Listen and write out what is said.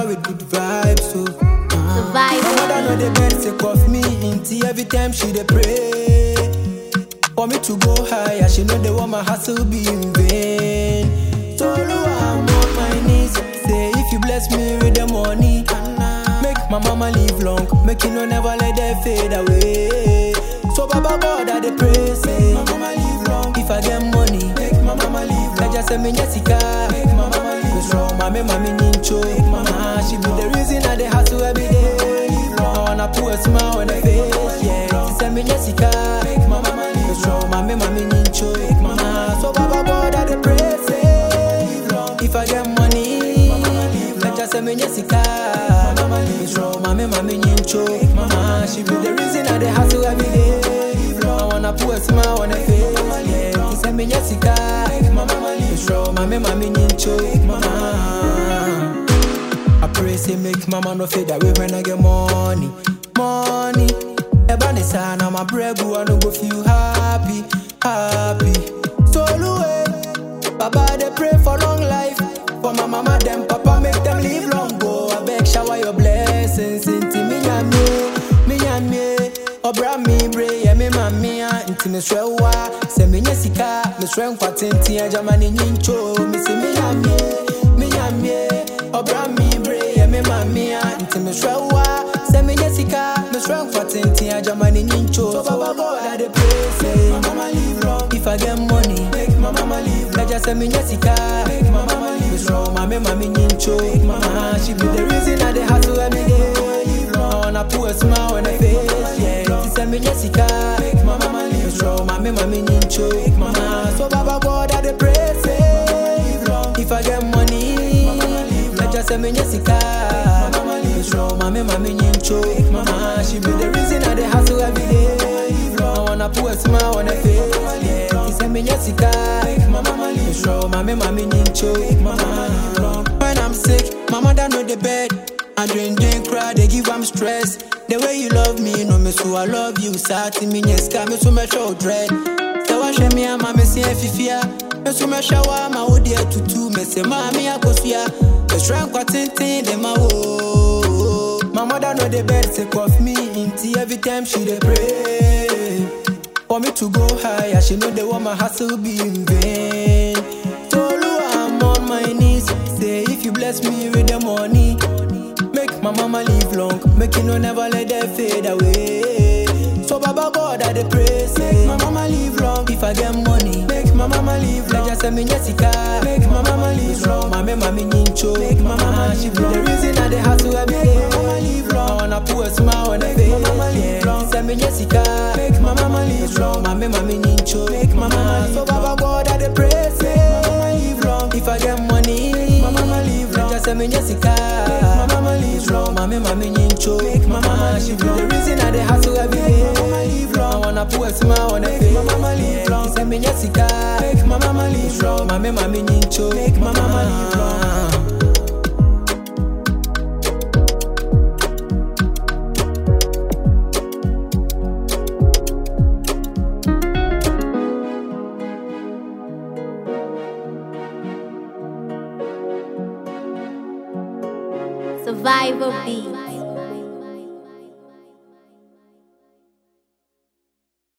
with good vibes, so. Uh, my mother know the bed sick of me, inti every time she dey pray. For me to go higher, she know the want my hustle be in vain. So Lord, I'm on my knees, say if you bless me with the money, make my mama live long, make you no never let that fade away. So Baba God, I dey pray, say my mama live long. If I get money, make my mama live long. just say me Jessica, make my mama live long. Strong, mommy, mommy, nincho, make my mama. She be the reason I dey hustle every day. I wanna put a smile on her face, yeah. She say me Jessica, make my mama live long. Strong, mommy, mommy, nincho, make my mama. So Baba God, I dey pray, say if I get money, let just say me Jessica, mama live strong, mommy, mommy, nincho, mama. She be the reason I dey hustle every day. I wanna put a smile on her face, yeah. She say me Jessica, mama live strong, mommy, mommy, nincho, mama. I pray say make mama no fade away when I get money, money. Eba ne sa na my bread I no go feel happy, happy. So Louis, Baba they pray for long life, for my mama them papa make them live long go. I beg shower your blessings into me and me, me and me. Obra mi bre ye me mami a nti me swe wa se me nye sika me swe nkwa tenti a jamani nyincho me se me and me, me and me. Obra mi bre ye me mami a nti me swe wa se me nye sika me swe nkwa tenti a jamani nyincho so baba god i dey pray say my mama live long if i get money make my mama live long just say me nye sika make my mama live long me strong mami mami nyincho mama she be the reason i dey hustle every day I wanna put a smile on her face, yeah. She send me Jessica, make my mama live strong, mommy, mommy, nincho, mama. So Baba God, I dey pray, say, if I get money, let just send me Jessica, mama live strong, mommy, mommy, nincho, mama. She be the reason I dey hustle every day. I wanna put a smile on her face, yeah. She send me Jessica, make my mama live strong, mommy, mommy, nincho, mama. When I'm sick, my mother know the bed. I drink, drink, cry, they give am stress. The way you love me, no me so I love you. Sati me nyeska, me so me show dread. So I share me and me see fifia. Me so me shower my old dear tutu. Me say mommy I go fear. Me strength kwa tintin de ma wo. My mother know the bed sick of me. Inti every time she dey pray. For me to go higher, she know the want my hustle be in vain. So Lord, I'm on my knees. Say if you bless me with the money. Make my mama live long, make you no never let that fade away. So Baba God, I dey pray, say my mama live long. If I get money, make my mama live long. Just say me Jessica, make my mama live long. Mama, mama, nincho, make my mama she be the reason I dey hustle every day. Mama live long, I wanna put a smile on her face. Mama live long, say me Jessica, make my mama live long. Mama, mama, nincho, make my mama. So Baba God, I dey pray, say my mama live long. If I get money, make my mama live long. Just say me Jessica, make my mama live long. Mama, mama, nincho, make my mama she be the reason I dey hustle every day. Mama live long, I wanna put a smile on her face. Mama, mama live long, say me Jessica, make my mama live long. Mama, mama, nincho, make my mama live long. Survivor B.